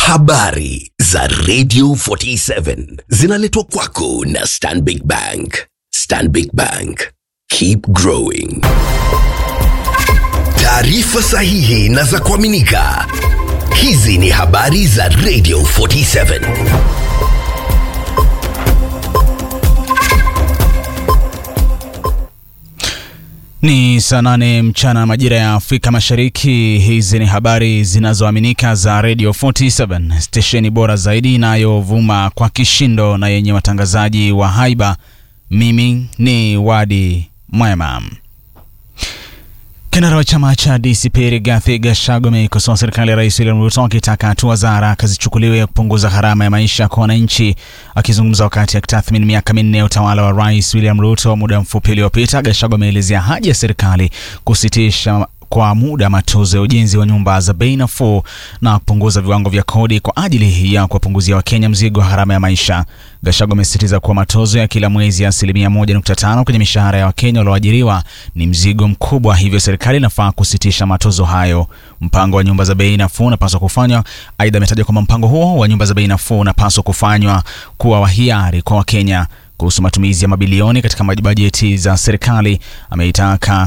Habari za Radio 47 zinaletwa kwako na Stanbic Bank. Stanbic Bank. Keep growing. Taarifa sahihi na za kuaminika. Hizi ni habari za Radio 47. Ni saa nane mchana majira ya Afrika Mashariki. Hizi ni habari zinazoaminika za Radio 47, stesheni bora zaidi inayovuma kwa kishindo na yenye watangazaji wa haiba. Mimi ni Wadi Mwema. Kinara wa chama cha DCP Rigathi Gachagua ameikosoa serikali ya Rais William Ruto akitaka hatua za haraka zichukuliwe ya kupunguza gharama ya maisha kwa wananchi. Akizungumza wakati akitathmini miaka minne ya utawala wa Rais William Ruto muda mfupi uliopita, Gachagua ameelezea haja ya serikali kusitisha kwa muda matozo ya ujenzi wa nyumba za bei nafuu na kupunguza viwango vya kodi kwa ajili ya kuwapunguzia Wakenya mzigo wa gharama ya maisha. Gachagua amesisitiza kuwa matozo ya kila mwezi ya asilimia 1.5 kwenye mishahara ya Wakenya walioajiriwa ni mzigo mkubwa, hivyo serikali inafaa kusitisha matozo hayo. Mpango wa nyumba za bei nafuu unapaswa kufanywa. Aidha, ametaja kwamba mpango huo wa nyumba za bei nafuu unapaswa kufanywa kuwa wa hiari kwa Wakenya. Kuhusu matumizi ya mabilioni katika bajeti za serikali, ameitaka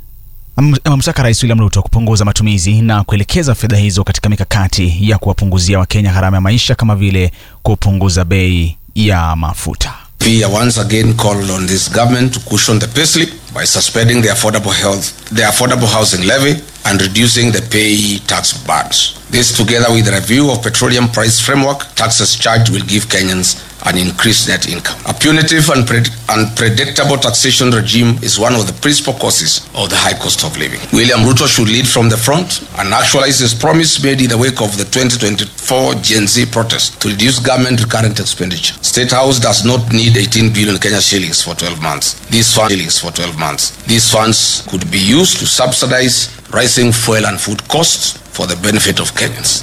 amemtaka Rais William Ruto kupunguza matumizi na kuelekeza fedha hizo katika mikakati ya kuwapunguzia Wakenya gharama ya maisha kama vile kupunguza bei ya mafuta. We are once again called on this government to cushion the payslip by suspending the affordable health, the affordable housing levy and reducing the pay tax burdens. This, together with the review of petroleum price framework, taxes charged will give Kenyans an increased net income. A punitive and pred- unpredictable taxation regime is one of the principal causes of the high cost of living. William Ruto should lead from the front and actualize his promise made in the wake of the 2024 Gen Z protest to reduce government recurrent expenditure. State House does not need 18 billion Kenya shillings for 12 months. These funds, shillings for 12 months. These funds could be used to subsidize rising fuel and food costs for the benefit of Kenyans.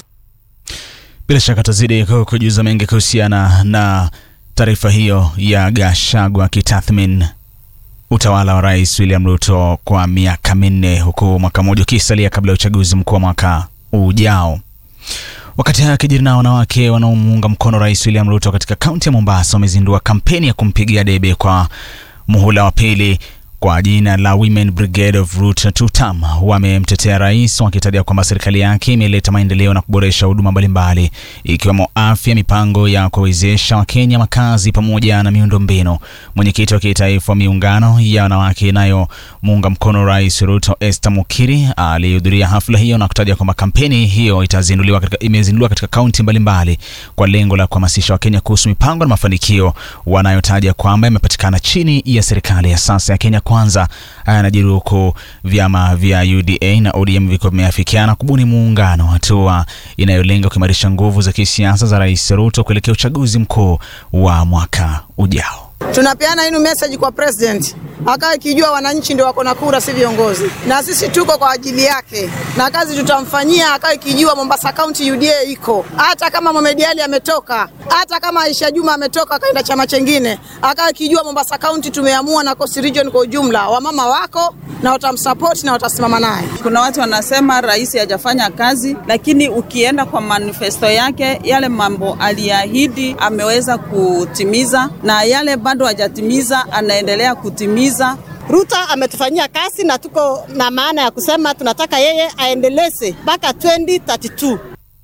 Bila shaka tazidi kujuza mengi kuhusiana na taarifa hiyo ya Gachagua akitathmini utawala wa Rais William Ruto kwa miaka minne huku mwaka mmoja ukisalia kabla ya uchaguzi mkuu wa mwaka ujao. Wakati haya akijiri na wanawake wanaomuunga mkono Rais William Ruto katika kaunti ya Mombasa wamezindua kampeni ya kumpigia debe kwa muhula wa pili kwa jina la Women Brigade of Ruto two term. Wamemtetea rais wakitaja kwamba serikali yake imeleta maendeleo na kuboresha huduma mbalimbali ikiwemo afya, mipango ya kuwezesha Wakenya makazi pamoja na miundombinu. Mwenyekiti wa kitaifa wa miungano ya wanawake inayomuunga mkono Rais Ruto, Esther Mukiri, alihudhuria hafla hiyo na kutaja kwamba kampeni hiyo itazinduliwa katika, imezinduliwa katika kaunti mbalimbali kwa lengo la kuhamasisha Wakenya kuhusu mipango na mafanikio wanayotaja kwamba yamepatikana chini ya serikali ya sasa ya Kenya kwanza yanajiri huku vyama vya UDA na ODM viko vimeafikiana kubuni muungano, hatua inayolenga kuimarisha nguvu za kisiasa za Rais Ruto kuelekea uchaguzi mkuu wa mwaka ujao. Tunapeana hii message kwa president akawa ikijua wananchi ndio wako na kura, si viongozi, na sisi tuko kwa ajili yake, na kazi tutamfanyia akawa ikijua Mombasa County UDA iko, hata kama Mohamed Ali ametoka, hata kama Aisha Juma ametoka akaenda chama chengine, akawa ikijua Mombasa County tumeamua na Coast Region kwa ujumla, wamama wako na watamsupport na watasimama naye. Kuna watu wanasema rais hajafanya kazi, lakini ukienda kwa manifesto yake, yale mambo aliahidi ameweza kutimiza, na yale bado hajatimiza anaendelea kutimiza. Ruto ametufanyia kazi na tuko na maana ya kusema tunataka yeye aendeleze mpaka 2032.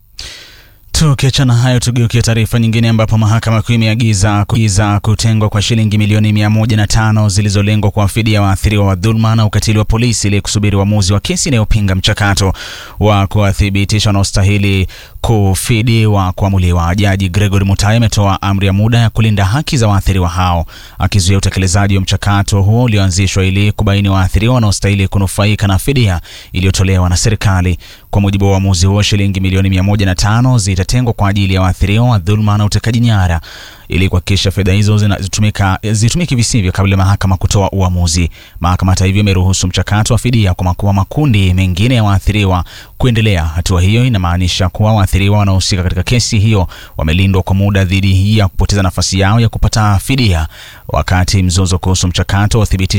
Tukiachana hayo, tugeukia taarifa nyingine ambapo mahakama kuu imeagiza kuiza kutengwa kwa shilingi milioni mia moja na tano zilizolengwa kuwafidia waathiriwa wa dhuluma na ukatili wa polisi ili kusubiri uamuzi wa kesi inayopinga mchakato wa kuwathibitisha wanaostahili kufidiwa kuamuliwa. Jaji Gregory Mutai ametoa amri ya muda ya kulinda haki za waathiriwa hao, akizuia utekelezaji wa mchakato huo ulioanzishwa ili kubaini waathiriwa wanaostahili kunufaika na fidia iliyotolewa na serikali. Kwa mujibu wa uamuzi huo, shilingi milioni mia moja na tano zitatengwa kwa ajili ya waathiriwa wa dhuluma na utekaji nyara ili kuhakikisha fedha hizo zinatumika zitumike visivyo kabla ya mahakama kutoa uamuzi. Mahakama hata hivyo imeruhusu mchakato wa fidia kwa makuwa makundi mengine ya waathiriwa kuendelea. Hatua hiyo inamaanisha kuwa waathiriwa wanaohusika katika kesi hiyo wamelindwa kwa muda dhidi ya kupoteza nafasi yao ya kupata fidia wakati mzozo kuhusu mchakato wa uthibitisho